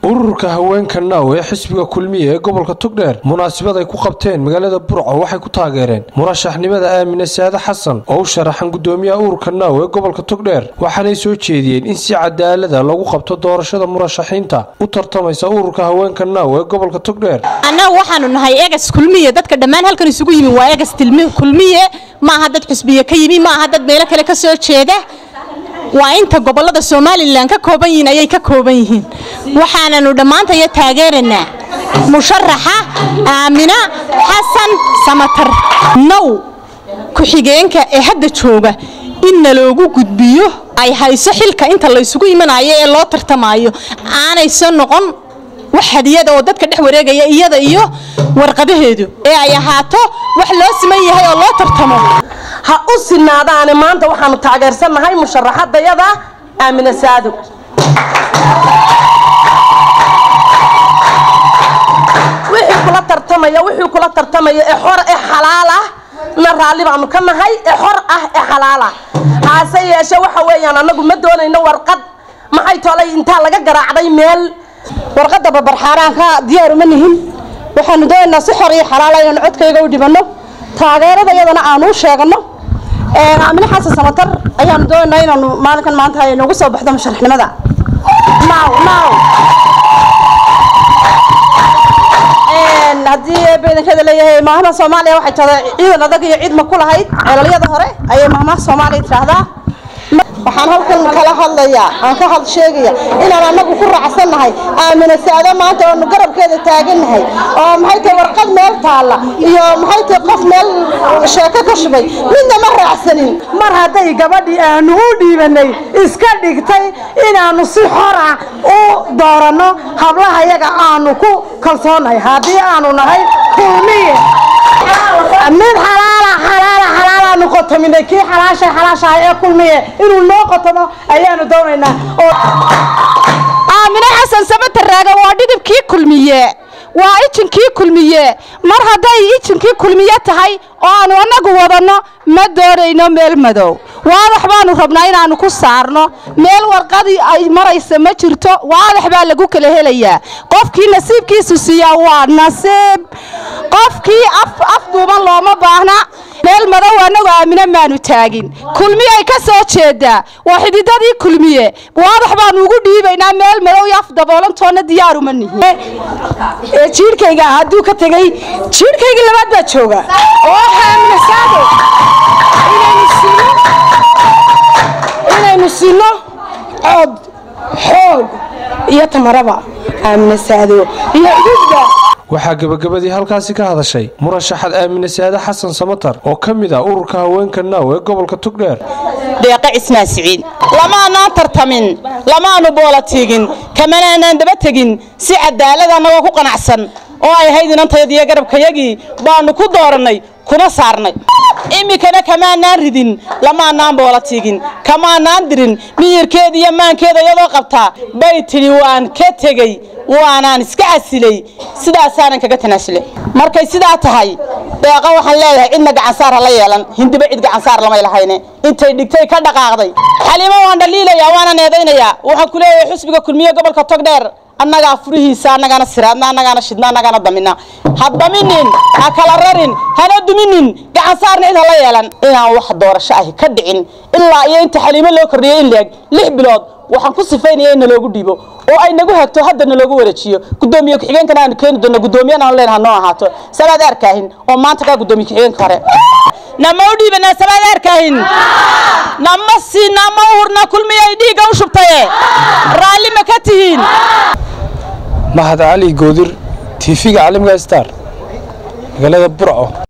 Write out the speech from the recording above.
ururka haweenka naaw ee xisbiga kulmiya ee gobolka togdheer munaasabad ay ku qabteen magaalada burco waxay ku taageereen murashaxnimada aamine saade xasan oo u sharaxan gudoomiyaha ururka naaw ee gobolka togdheer waxaanay soo jeediyeen in si cadaalada lagu qabto doorashada murashaxiinta u tartamaysa ururka haweenka naaw ee gobolka togdheer annagu waxaanu nahay egas kulmiye dadka dhammaan halkan isugu yimi waa egas kulmiye ma aha dad xusbiye ka yimi ma aha dad meelo kale ka soo jeeda waa inta gobolada somalilan ka kooban yihiin ayay ka kooban yihiin waxaananu dhammaantaya taageeranaa musharaxa aamina xasan samatar now ku-xigeenka ee hadda jooga in naloogu gudbiyo ay hayso xilka inta laysugu imanayo ee loo tartamayo aanayso noqon wax hadiyada oo dadka dhex wareegaya iyada iyo warqadaheedu ee ay ahaato wax loo siman yahay oo loo tartamo ha u sinaadaane maanta waxaanu taageersannahay musharaxadayada aamine saado wixii kula tartamaya wixii kula tartamaya ee xor ee xalaal ah na raalli baanu ka nahay ee xor ah ee xalaal ah haase yeeshe waxa weeyaan annagu ma doonayno warqad maxay tolay intaa laga garaacday meel warqadda babarxaaraanka diyaar uma nihin waxaanu doonaynaa si xor iyo xalaala inaanu codkayga u dhibanno taageerada iyadana aanu u sheegano aamine xasan samatar ayaanu doonaynaa inaanu maalinkan maanta ay noogu soo baxdo musharaxnimada haddii beedankeeda leeyahay maahmaha soomaaliya waxay tahday ciidan adag iyo ciid ma ku lahayd ceelalyada hore ayay maahmaha soomaaliya tidhaahdaa waxaan halkan kala hadlayaa aan ka had sheegaya inaan annagu ku raacsannahay aamine saado maanta oonu garabkeeda taagannahay oo maxay tahay warqad meel taalla iyo maxay tahay qof meel sheeko ka shubay midna ma raacsanin mar hadday gabadhii aanu u dhiibanay iska dhigtay inaannu si xora u dooranno hablaha yaga aanu ku kalsoonahay haddii aanu nahay kulmiye mid xalaala xalaala xalaalaanu qotominay kii xalaashay xalaashahay ee kulmiye inuu noo qotomo ayaanu doonaynaa aamine xasan samataraaga waa dhidibkii kulmiye waa ijinkii kulmiye mar hadday ijinkii kulmiye tahay oo aanu annagu wadanno ma doonayno meel madow waadax baanu rabnaa inaannu ku saarno meel warqadii ay maraysa ma jirto waadax baa lagu kala helayaa qofkii nasiibkiisu siiyaa waa nasiib qofkii af duuban looma baahna meel madow annagu aamine maanu taagin kulmiyay ka soo jeedaa waa xididadii kulmiye waadax baanu ugu dhiibaynaa meel madow iyo af daboolantoonna diyaaruma nihin jiirhkayga hadduu ka tegey jiirhkaygii labaad baa jooga oo aamine saado inaynu siino cod xoog iyo tamaraba aamine saado iyo ududba waxaa gebagabadii halkaasi ka hadashay murashaxad aamine saade xasan samatar oo ka mid ah ururka haweenka naaw ee gobolka togdheer deeqa cismaan siciid lamaanaan tartamin lamaanu boola tiigin kamanaanaan daba tegin si cadaalad annagoo ku qanacsan oo ay ahayd inantayadiyo garabkayagii baanu ku doorannay kuna saarnay iminkana kamaanaan ridin lamaanaan boola tiigin kamaanaan dirin miyirkeeda iyo maankeeda iyadoo qabtaa bay tidhi waan ka tegey waanaan iska casilay sidaasaanan kaga tanaasulay markay sidaa tahay deeqa waxaan leeyahay cidna gacansaar ha la yeelan hindiba cid gacansaar lamay lahayne intay dhigtay ka dhaqaaqday xaliimo waan dhaliilayaa waana eedaynayaa waxaan ku leeyahay xusbiga kulmiye gobolka togdheer annagaa furihiisa annagaana siraadna annagaana shidna annagaana damina ha daminin ha kala rarin hana duminin gacansaarna cid hala yeelan inaan wax doorasho ahi ka dhicin ilaa iyo inta xaliimo loo kordhiyey in leeg lix bilood waxaan ku sifaynaya in naloogu dhiibo oo ay nagu hagto hadda naloogu wareejiyo gudoomiye ku-xigeenkana aanu keeni doonno gudoomiyana aanu leenaha noo ahaato sabaad arkaahin oo maanta kaa gudoomiye ku-xigeenka hore nama u dhiibanaa sabaad arkaahin nama siina ma uhurna kulmiya ay dhiigga u shubtaye raalli ma ka tihiin mahad cali goodir tiifiga caalamka star magaalada burco